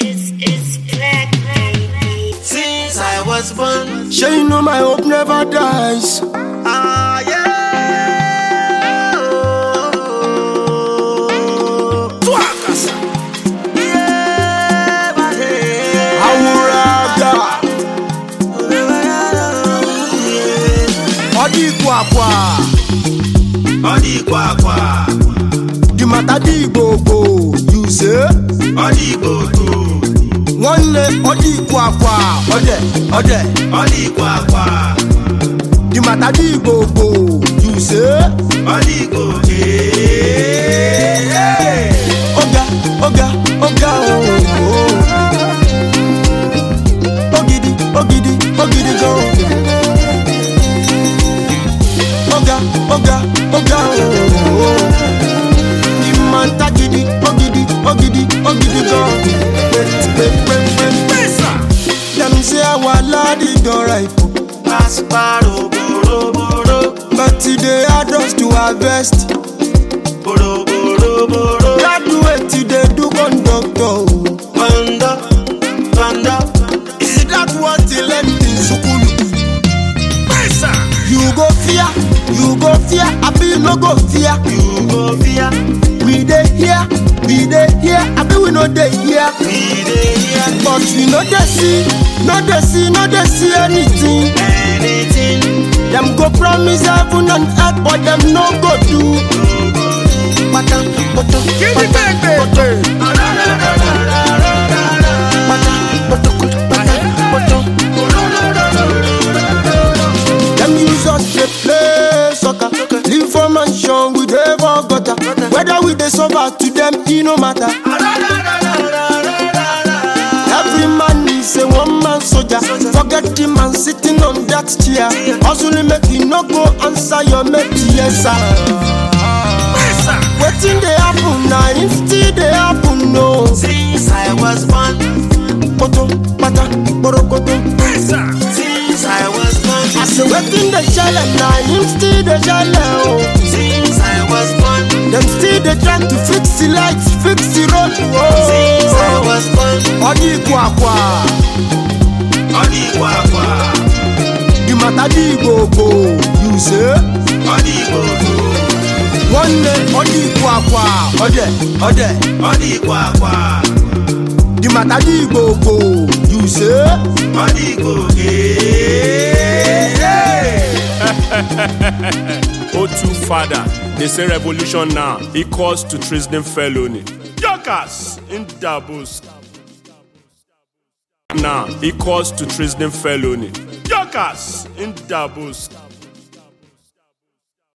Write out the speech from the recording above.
It's, it's black, baby. Since I was born. Sure you know my hope never dies. Ah, yeah. Tuakasa. Yeah, but hey. Awuraga. Odi kwakwa. Ọ dị kwakwa, The matter di gbogbo. You say? ọ dị gbogbo, Nwanne odi kwakwa. Ode, ode. ọ dị kwakwa, The matter di gbogbo. You say? ọ dị gòkè. Oga, oga, oga oh. Ogidi, ogidi, ogidi go. Oga, oga, oga oh. Imanta gidi, ogidi, ogidi, ogidi go. Wait, wait, wait, wait. Pesa. Them say our lad is don ripe, oh. Pasparo, boroboro, but today I just to harvest. boroboro, Graduate today do conductor. oh. Panda, panda. Is that what he learned in school? Pesa. You go fear, you go fear, abi you no go fear. You go fear, We dey here, we dey here, abi we no dey here. we dey hear But we no dey see, no dey see, no dey see anything. anything. Them go promise heaven and earth, but them no go do. Pata, poto, pata, poto, pata, poto, pata, poto. Them use us to play soccer. Live for mansion, we dey for gutter. Whether we dey suffer to them, e no matter. Every man is a one man soldier. Forget the man sitting on that chair. Hustling make you no go answer your mate, yes sir. Pesa. Wetin dey happen na if still dey happen no. Since I was born, Poto, pata, porokoto. Pesa. Since I was born, I say wetin dey shele na him still dey shele o. since I was born, Dem still dey try to fix the lights, fix the road. since I Oh. was born, Ọdí kwakwa, ọ dị kwakwa, the matter di gbogbo, you say? ọ dị gbogbo, Nwanne ọdí kwakwa, ọdẹ, ọdẹ, ọ dị kwakwa, the matter di gbogbo, you say? ọ dị gòkè. O2 father, they say revolution now equals to treason felony. Jokers in doubles. Now equals to treason felony. Jokers in doubles.